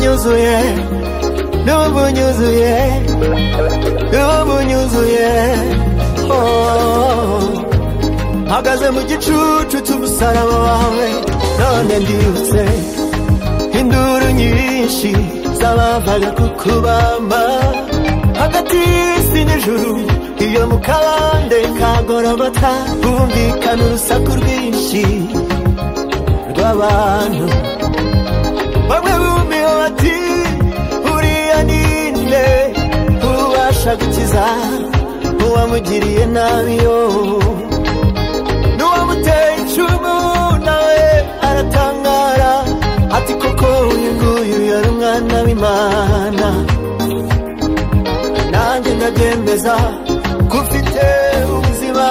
nyuzuye n'ubu nyuzuye n'ubu nyuzuye oh. mpagaze mu gicucu cy'umusaraba wawe none ndibutse induru nyinshi z'abavaga kukubamba hagati y'isi n'ijuru iyo mu kabande kagorobota humvikana urusaku rwinshi rw'abantu bamwe bumiwe bati uriya ninde ubasha gukiza uwamugiriye nabi yo n'uwamuteye icumu nawe aratangara ati koko uyu nguyu yari umwana w'imana nanjye ndabyemeza ko ufite ubuzima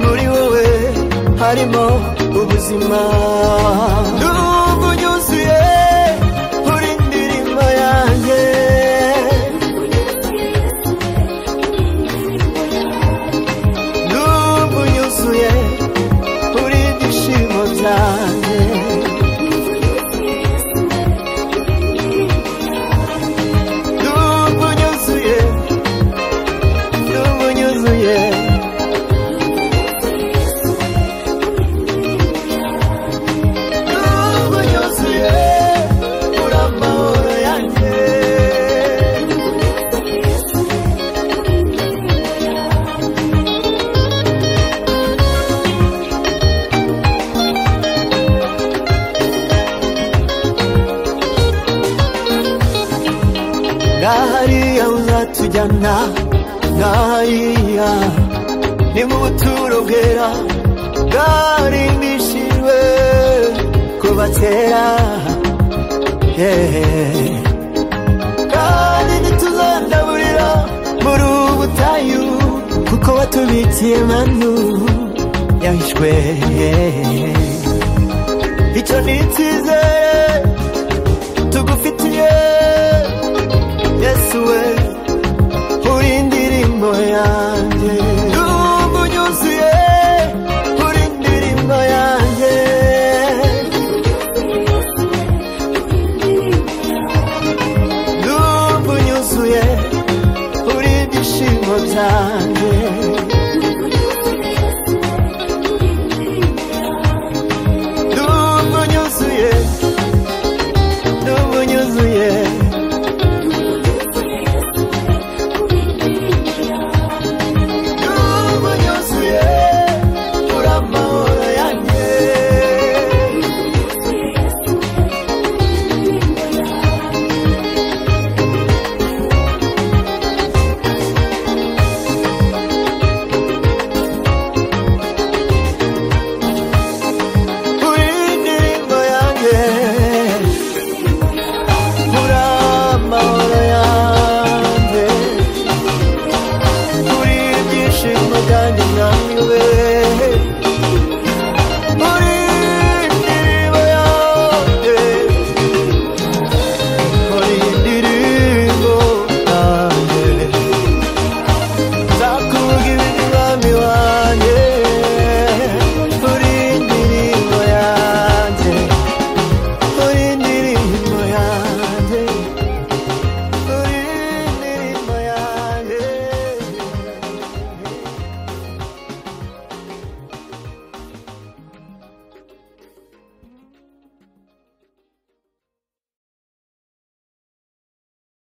muri wowe harimo ubuzima n'ubu nyuzuye uri indirimbo yanjye n'ubu nyuzuye uri ibyishimo byanjye n'ubu nyuzuye n'ubu nyuzuye Nubu yuzuye uri amahoro yanjye ngahariya uzatujyana ngahariya ni mu buturo bwera bwarimbishijwe kuva kera yeah. kandi ntituzandaburira muri ubu butayu kuko watubikiye manu yahishwe yeah. icyo ni icyizere tugufitiye yesu we uri indirimbo yanjye n'ubu nyuzuye uri indirimbo yanjye n'ubu nyuzuye uri ibyishimo byanjye n'ubu nyuzuye n'ubu nyuzuye